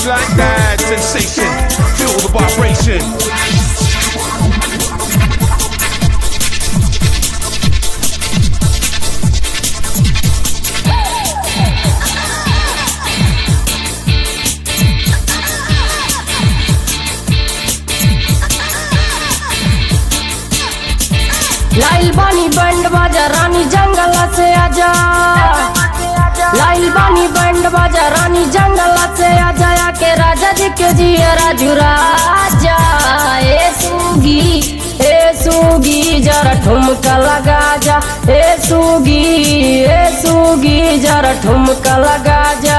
just like that. Sensation, feel the vibration. लाइल बानी band बाजा रानी जंगल से आजा लाइल बानी बैंड बाजा रानी जंगल से आजा या के राजा जी के जिया राजू राजा ए सूगी ए सूगी जरा ठुमका लगा जा ए सूगी ए सूगी जरा ठुमका लगा जा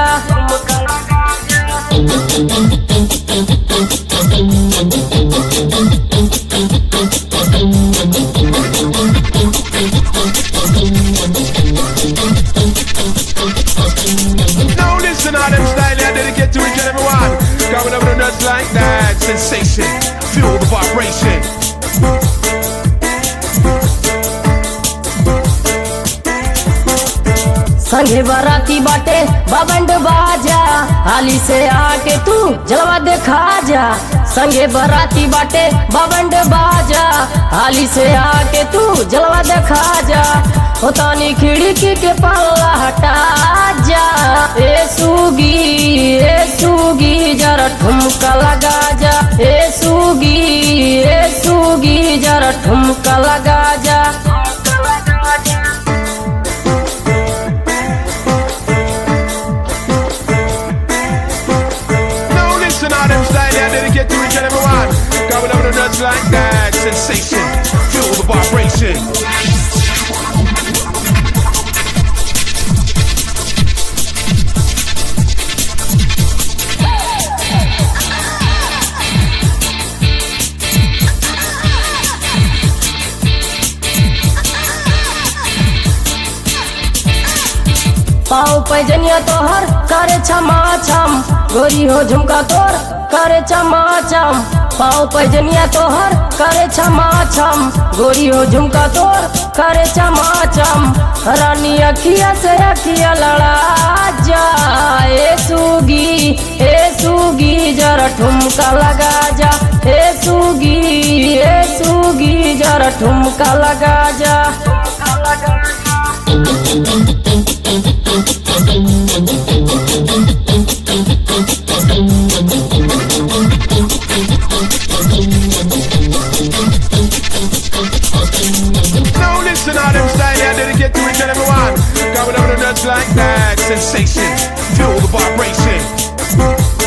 Now listen to them style, I dedicate to each and every one. Coming up with a nuts like that. Sensation, feel the vibration. संगे बराती बाटे बबंड बाजा हाली से आके तू जलवा देखा जा संगे बराती बाटे बबंड बाजा हाली से आके तू जलवा देखा जा होतानी खिड़की के पल्ला हटा जा ए सूगी ए सूगी जरा ठुमका लगा जा ए सूगी ए सूगी जरा ठुमका लगा जा Now listen to them style, I dedicate to each and every one. Coming up with a nuts like that. Sensation, feel the vibration. पाँव पैजनिया तोहर करे छमा छम गोरी हो झुमका तोर करे छमा छम पाँव पैजनिया तोहर करे छमा छम गोरी हो झुमका तोर करे छमा छम रानी अखिया से अखिया लड़ा जा ए सूगी ए सूगी जरा ठुमका लगा जा ए सूगी ए सूगी जरा ठुमका लगा जा Now listen to them style, I dedicate to each and every one. Coming up with a nuts like that. Sensation, feel the vibration.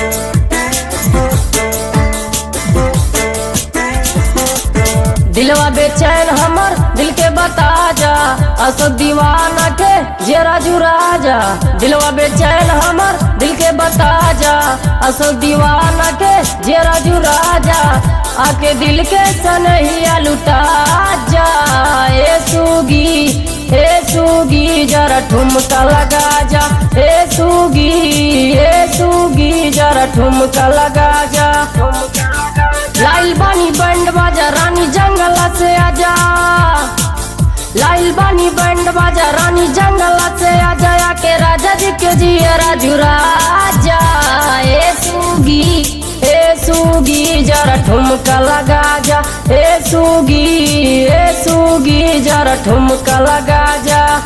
दिलवा बेचैन हमर दिल के बता जा अशोक दीवाना के जेरा जुरा जा दिलवा बेचैन हमर दिल के बता जा अशोक दीवाना के जेरा जुरा जा आके दिल के सनहिया लुटा जा ए सूगी ए सूगी जरा ठुमका लगा जा ए सूगी ए सूगी जरा ठुमका लगा जा लाइल बानी बैंड बाजा रानी जंगल से आजा लाइल बानी बैंड बाजा रानी जंगल से आजा या के राजा जी के जिया राजू राजा ए सूगी ए सूगी जरा ठुमका लगा जा ए सूगी ए सूगी जरा ठुमका लगा जा